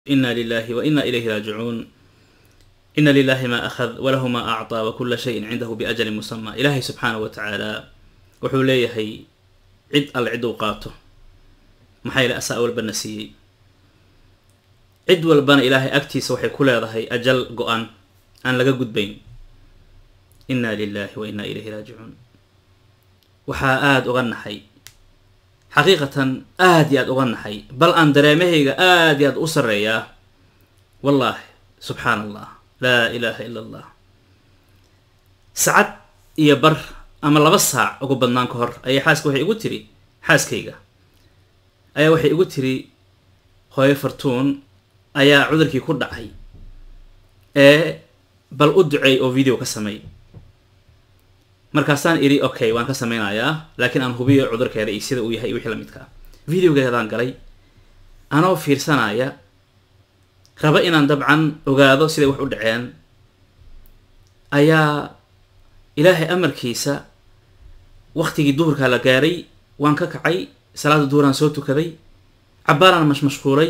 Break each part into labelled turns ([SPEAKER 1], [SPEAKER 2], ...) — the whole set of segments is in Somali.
[SPEAKER 1] ina lilahi wa ina ilayhi raajicuun ina lilahi ma akhad walahu ma acطaa wakula shayin cindahu biajalin musama ilaahay subxaanahu wa tacaala wuxuu leeyahay cid alle cid uu qaato maxaa yele asaa walbana siiyey cid walbana ilaahay agtiisa waxay ku leedahay ajal go-an aan laga gudbayn ina lilahi wa ina ilayhi raajicuun waxaa aada uga naxay xaqiiqatan aada iyo aad uga naxay bal aan dareemahayga aada iyo aad u sarreeyaa wallaahi subxaana allah laa ilaaha ila allah sacad iyo bar ama laba saac ugu badnaan ka hor ayay xaaska waxay igu tiri xaaskayga ayaa waxay igu tiri hooyo fartuun ayaa cudurkii ku dhacay ee bal u duceey oo video ka sameey markaasaan idhi okay waan ka sameynayaa laakiin aan hubiyo cudurkeeda iyo sida uu yahay iyo wixii la midkaa videogeedaan galay anoo fiirsanaya raba inaan dabcan ogaado siday wax u dhaceen ayaa ilaahay amarkiisa waktigii duhurkaa la gaaray waan ka kacay salaada duhuraan soo tukaday cabbaaraan mashmashquulay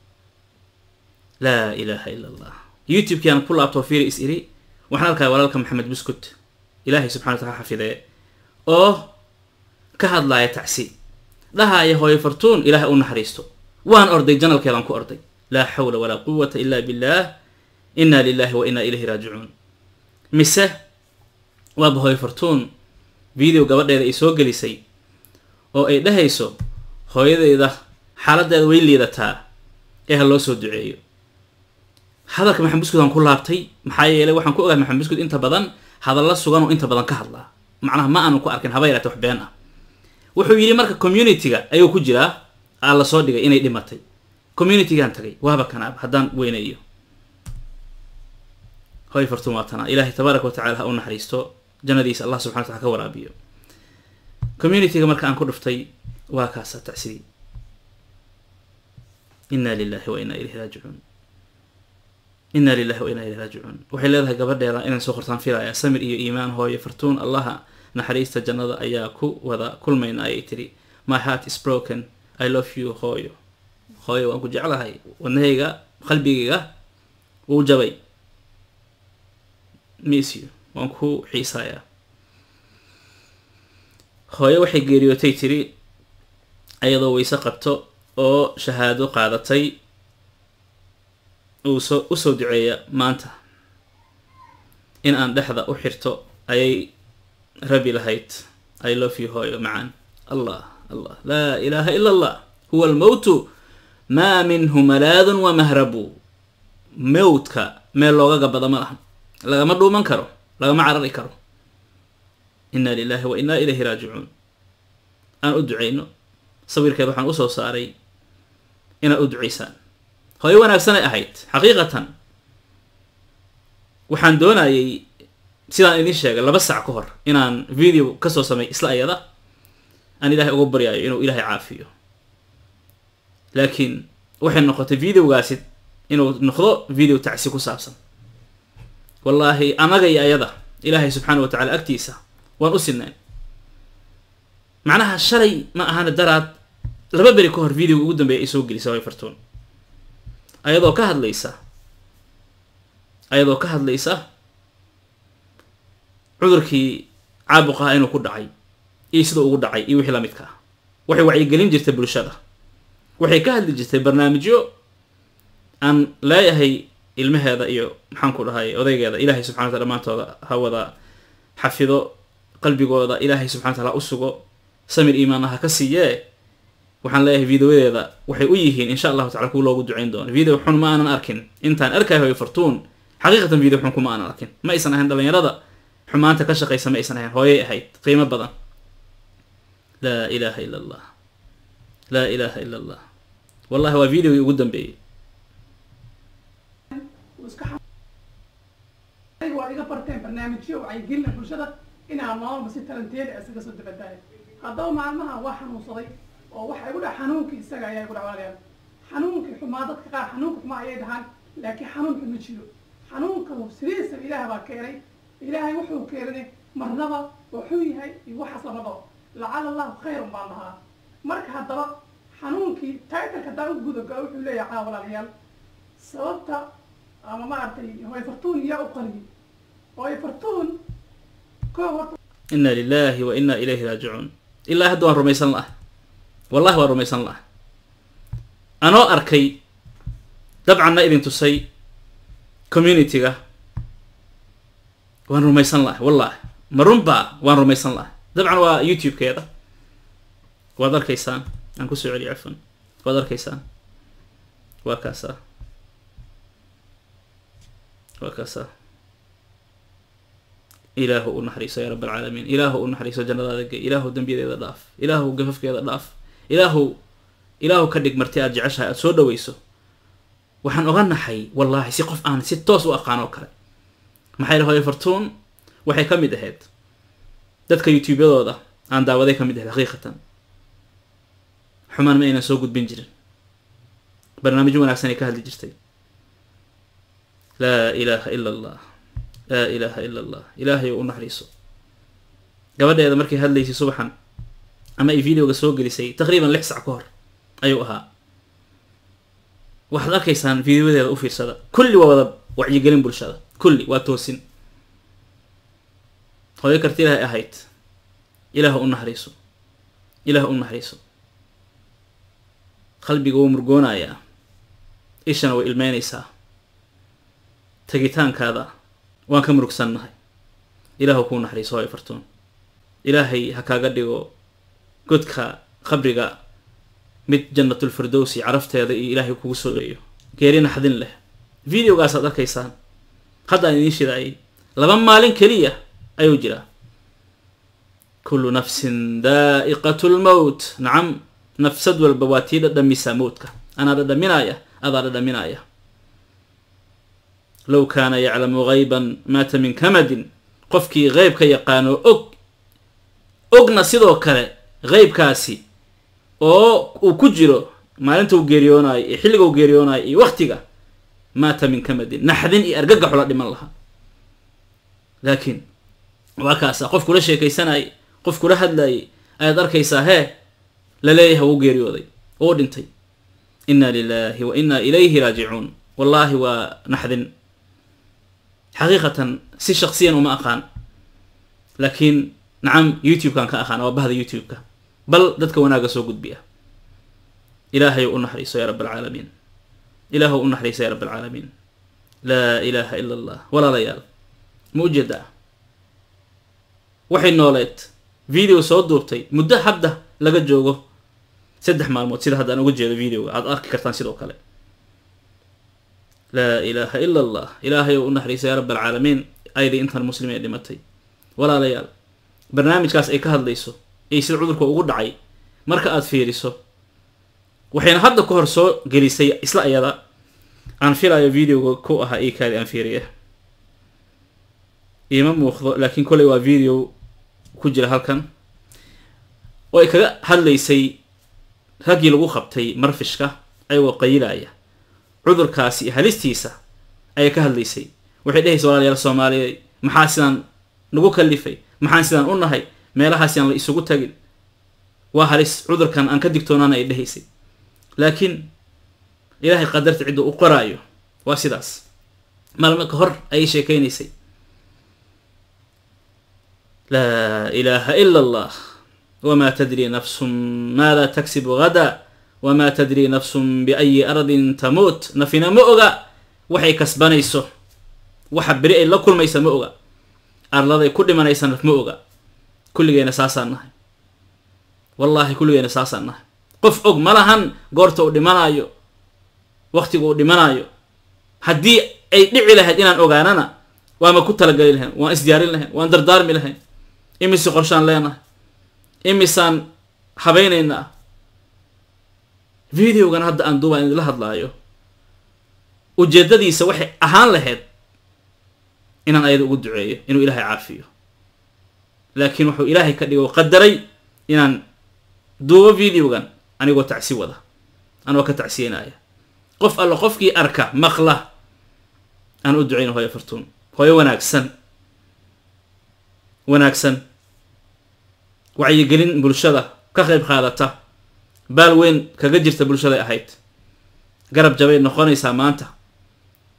[SPEAKER 1] laa ilaaha ila allah youtube-kii aan ku laabtoo fiiri is iri waxaan arkaya walaalka maxamed buskut ilaahay subxana wa taala xafidee oo ka hadlaaya tacsi dhahaaya hooyo fartuun ilaahay u naxariisto waan orday janalkeedaan ku orday laa xawla walaa quwata ila billah ina lilahi wa ina ilayhi raajicuun mise waaba hooyo fartuun video gabadheeda ay soo gelisay oo ay dhahayso hooyadeyda xaaladeeda way liidataa ee ha loo soo duceeyo hadalka maxamed buskud aan ku laabtay maxaa yeelay waxaan ku ogahay maxamed buskud inta badan hadalla sugan oo inta badan ka hadlaa macnaha ma aanu ku arkin haba yaraate wax been ah wuxuu yidhi marka community-ga ayuu ku jiraa aa la soo dhigay inay dhimatay community-gaan tagay waaba kanaab haddaan weynayo hoy fartuun waa tanaa ilaahay tabaaraka wa tacala ha u naxariisto jannadiisa allah subxana wa tacala ka waraabiyo community-ga marka aan ku dhuftay waa kaasa tacsidii ina lilahi wa ina ilayhi raajicuun ina lilahi wa ina ilayhi raajicuun waxay leedahay gabadheeda inaan soo qortaan filaya samir iyo iimaan hooyo fartuun allaha naxariista jannada ayaa ku wada kulmayna ayay tiri my heart is broken i love you hooyo hooyo waan ku jeclahay wadnahayga qalbigayga wuu jabay miss you waan ku xiisayaa hooyo waxay geeriyootay tiri ayadoo weyse qabto oo shahaado qaadatay uusoo usoo duceeya maanta in aan dhexda u xirto ayay rabi lahayd i love you hooyo macaan allah allah laa ilaaha ila allah huwa almowtu maa minhu malaadun wa mahrabu mowtka meel looga gabada ma laha lagama dhuuman karo lagama carari karo ina lilahi wa ina ilayhi raajicuun aan u duceyno sawirkeed waxaan usoo saaray inaad u duceysaan hooyo wanaagsanay ahayd xaqiiqatan waxaan doonayay sidaan idin sheegay laba sac ka hor inaan video kasoo samey isla ayada aan ilaahay uga baryaayo inuu ilaahay caafiyo laakiin waxay noqotay videogaasi inuu noqdo video tacsi ku saabsan wallaahi anaga iyo ayada ilaahay subxaana wa tacala agtiisa waan u sinnayn macnaha shalay ma ahana daraad laba beri ka hor videoga ugu dambeeya ay soo gelisa way fartuun ayadoo ka hadlaysa ayadoo ka hadlaysa cudurkii caabuqaha inuu ku dhacay iyo siduu ugu dhacay iyo wixii lamidka ah waxay wacyigelin jirtay bulshada waxay ka hadli jirtay barnaamijyo aan leeyahay ilmaheeda iyo maxaan ku dhahay odaygeeda ilaahay subxana wataala dhammaantooda ha wada xafido qalbigooda ilaahay subxana wataala u sugo samir iimaana ha ka siiyee waxaan leeyahay videoyadeeda waxay u yihiin insha allahu tacala kuwa loogu duceyn doono video xun ma aanan arkin intaan arkay hoy fartuun xaqiiqatan video xun kuma aanan arkin ma aysan ahayn dhalinyarada xumaanta ka shaqaysa ma aysan ahayn hooyay ahayd qiimo badan laa ilaaha ila allah laa ilaaha ila allah wallahi waa videogii ugu dambeeyey
[SPEAKER 2] waad iga barteen barnaamijyo wacyigelina bulshada inaa maalma si talanteeda isaga soo dabadaayo haddaba maalmaha waa xanuunsaday oo waxa igu dhaca xanuunkii isaga ayaa igu dhacwaalaya xanuunkii xumaa dadka qaar xanuunka xumaa ayay dhahaan laakiin xanuunka ma jiro xanuunka sidiisaba ilaah baa keenay ilaahay wuxuu keenay marnaba wuxuu yahay iyo waxaas lamaba lacala allahu khayrun baan dhahaa marka haddaba xanuunkii taitalka haddaan u gudagaa wuxuu leeyahay caa walaalayaal sababta ama maaragtay hooy fartuun yaa u qariyay hooy fartuun koo horta
[SPEAKER 1] ina lilahi wa ina ilayhi raajicuun ilaa hadda waan rumaysan laah wallahi waan rumaysan laah anoo arkay dabcanna idin tusay community-ga waan rumaysan laah wallahi ma runbaa waan rumaysan laah dabcan waa youtube-keeda waad arkaysaan aan kusoo celiyo cafan waad arkaysaan waa kaasaa waa kaasaa ilaahu u naxariiso yaa rab alcaalamiin ilaahu u naxariiso jannadaada gey ilaahu dembiyadeeda dhaaf ilaahu gafafkeeda dhaaf ilaahu ilaahu ka dhig marti aad jeceshahay aada soo dhaweyso waxaan oga naxay wallaahi si qof aan si toos u aqaan oo kale maxaa yidhi hooyo fartuun waxay ka mid ahayd dadka youtube-yadooda aan daawaday ka mid ahayd xaqiiqatan xumaan ma aynan soo gudbin jirin barnaamijyo wanaagsan ay ka hadli jirtay laa ilaaha ila allah laa ilaaha ila allah ilaahay u naxariiso gabadheeda markay hadlaysay subaxan ama ay videoga soo gelisay taqriiban lix sac ka hor ayuu ahaa waxaad arkaysaan videoyadeeda u fiirsada kulli waa wada wacyigelin bulshada kulli waa toosin hooyo karti ilaahay ahayd ilaah u naxariiso ilaah u naxariiso qalbiga wuu murgoonayaa ishana way ilmeynaysaa tegitaankaada waan ka murugsannahay ilaahu kuu naxariiso hooyo fartuun ilaahay ha kaaga dhigo godka qabriga mid jannatulfirdowsi carafteeda iyo ilaahay kugu soo leeyo geeri naxdin leh videogaasaad arkaysaan haddaan idiin shidaayay laba maalin keliya ayuu jiraa kullu nafsin daa'iqatu lmowt nacam nafsad walba waa tii dhadhamisaa mowtka anaa dhadhaminaya adaa dhadhaminaya low kaana yaclamu gayban maata min kamadin qofkii qeyb ka yaqaano og ogna sidoo kale qeybkaasi oo uu ku jiro maalinta uu geeriyoonayo iyo xilliga uu geeriyoonayo iyo waktiga maata min kamadin naxdin iyo argagaxo la dhiman lahaa laakiin waa kaasa qof kula sheekaysanayay qof kula hadlayay ayaad arkaysaa hee la leeyahay wuu geeriyooday oo dhintay inna lilahi wa inna ilayhi raajicuun wallaahi waa naxdin xaqiiqatan si shaksiyan uma aqaan laakiin nacam youtube-kan ka aqaana waa bahda youtube-ka bal dadka wanaagga soo gudbiya ilaahay u naxariiso yaa rab alcaalamiin ilaahu u naxariiso yaa rab alcaalamiin laa ilaaha ila allah walaalayaal ma ujeedaa waxay nooleed video soo duubtay muddo hadda laga joogo saddex maalmood sida hadda aan uga jeedo videoga aad arki kartaan sidoo kale laa ilaaha ila allah ilaahay oo u naxariisa yaa rab alcaalamiin ayadii intan muslim ee dhimatay walaalayaal barnaamijkaas ay ka hadlayso iyo sida cudurka ugu dhacay marka aad fiiriso waxayna hadda ka hor soo gelisay isla iyada aan filayo videoga ku ahaa io kaadi aan fiiriya iima muuqdo laakiin kolley waa video ku jira halkan oo ay kaga hadlaysay raggii lagu qabtay marfishka ayagoo qayilaya cudurkaasi iyo halistiisa ayay ka hadlaysay waxay dhehaysa walaalayaal soomaaliyeed maxaa sidaan nagu kalifay maxaan sidaan u nahay meelahaasi aan la isugu tagin waa halis cudurkan aan ka digtoonaana ay dhehaysay laakiin ilaahay qadarta cidda u qoraayo waa sidaas maalmo ka hor ayay sheekeynaysay laa ilaaha ila allah wma tadri nafsun maada taksibu gada wma tadri nafsun biayi ardin tamuut nafina ma oga waxay kasbanayso waxa beri ay la kulmaysa ma oga arladay ku dhimanaysa naf ma oga kulligeena saasaan nahay wallaahi kulligeena saasaan nahay qof og ma lahan goorta uu dhimanayo waktiga uu dhimanayo haddii ay dhici lahayd inaan ogaanana waama ku talageli lahayn waan isdiyaarin lahayn waan dardaarmi lahayn imise qorshaan leenahay imisaan habaynaynaa videogan hadda aan duubaan idinla hadlaayo ujeedadiisa waxay ahaan lahayd inaan ayada ugu duceeyo inuu ilaahay caafiyo laakiin wuxuu ilaahay ka dhigo qadaray inaan duubo videogan anigoo tacsi wada anigoo ka tacsiyenaya qof alla qofkii arka maqla aan u ducayno hooyo fartuun hooyo wanaagsan wanaagsan wacyigelin bulshada ka qayb qaadata baal weyn kaga jirta bulshaday ahayd garab jabay noqonaysaa maanta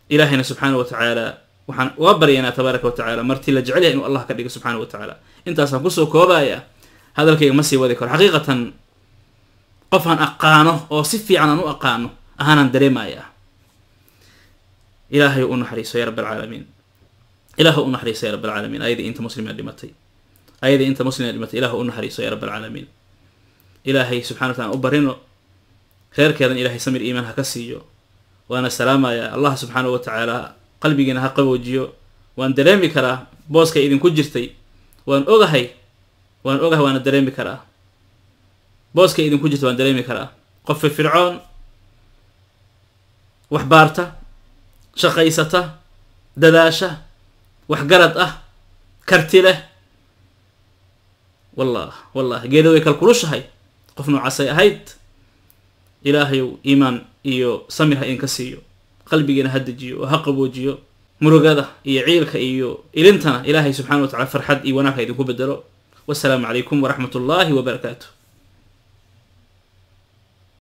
[SPEAKER 1] ilaahayna subxaana wa tacaala waxaan uga baryaynaa tabaaraka wa tacaala martii la jecel yahay inuu allah ka dhigo subxaana wa tacaala intaasaan kusoo koobaya hadalkayga ma sii wadi karo xaqiiqatan qof aan aqaano oo si fiican aan u aqaano ahaanan dareemaya ilaahay u naxariiso ya rab alcaalamiin ilaahu u naxariiso ya rab alcaalamiin ayadii inta muslima dhimatay ayadii inta muslima dhimatay ilaahu u naxariiso ya rab alcaalamiin ilaahay subxana wa taala u barino reerkeedan ilaahay samir iimaan ha ka siiyo waana salaamaya allah subxaanahu wa tacaala qalbigiina ha qaboojiyo waan dareemi karaa booskay idinku jirtay waan ogahay waan ogahay waana dareemi karaa booskay idinku jirtay waan dareemi karaa qof firfircoon wax baarta shaqaysata dadaasha waxgarad ah karti leh wallah wallah geeda way kalkulushahay qof noocaasay ahayd ilaahayow iimaan iyo samir ha idinka siiyo qalbigiina ha dejiyo oo ha qaboojiyo murugada iyo ciilka iyo ilintana ilaahay subxana wa tacala farxad iyo wanaag ha idinku bedelo wasalaamu calaykum waraxmat ullaahi wabarakaatu